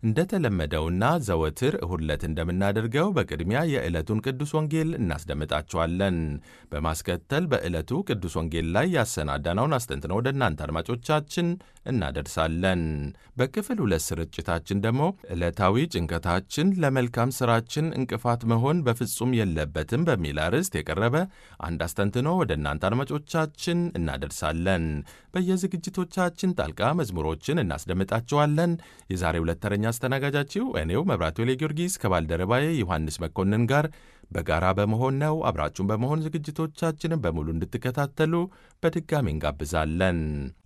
እንደተለመደውና ዘወትር እሁድ ዕለት እንደምናደርገው በቅድሚያ የዕለቱን ቅዱስ ወንጌል እናስደምጣችኋለን። በማስከተል በዕለቱ ቅዱስ ወንጌል ላይ ያሰናዳነውን አስተንትነው ወደ እናንተ አድማጮቻችን እናደርሳለን። በክፍል ሁለት ስርጭታችን ደግሞ ዕለታዊ ጭንቀታችን ለመልካም ሥራችን እንቅፋት መሆን በፍጹም የለበትም በሚል አርዕስት የቀረበ አንድ አስተንትኖ ወደ እናንተ አድማጮቻችን እናደርሳለን። በየዝግጅቶቻችን ጣልቃ መዝሙሮችን እናስደምጣችኋለን። የዛሬ ሁለት ተረኛ አስተናጋጃችሁ እኔው መብራቱ ጊዮርጊስ ከባልደረባዬ ዮሐንስ መኮንን ጋር በጋራ በመሆን ነው። አብራችሁን በመሆን ዝግጅቶቻችንን በሙሉ እንድትከታተሉ በድጋሚ እንጋብዛለን።